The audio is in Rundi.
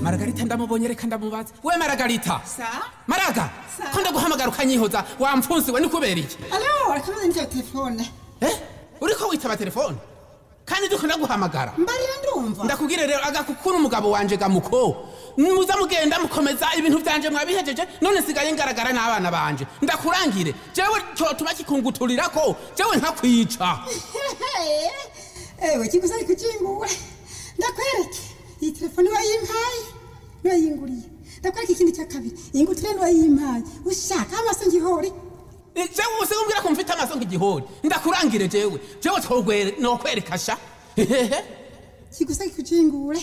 maragarita ndamubonye reka ndamubaza we maragarita sa maraga Sa- ko ndaguhamagara ukanyihoza wamfunsi we ni kubera iki alo rakabaza nitaba telefone eh uriko witaba telefone kandi ndiko ndaguhamagara mbarira ndumva ndakubwire rero agakukura umugabo wanje gamuko muza mugenda mukomeza ibintu vyanje mwabihejeje none sigaye ngaragara n'abana banje ndakurangire jewe cyotuma kikunguturirako jewe nkakwica ewe kigusa ari kukingura ndakwereke iyi telefone wayimpaye niwayinguriye ndakwereke ikindi cya kabiri iyi ngutire niwayimpaye ushaka amaso ngihore Eh, jewe usimbwira ko mfite amaso nk'igihori ndakurangire jewe jewe twogwere nokwereka sha hehehe kigusa kikujingure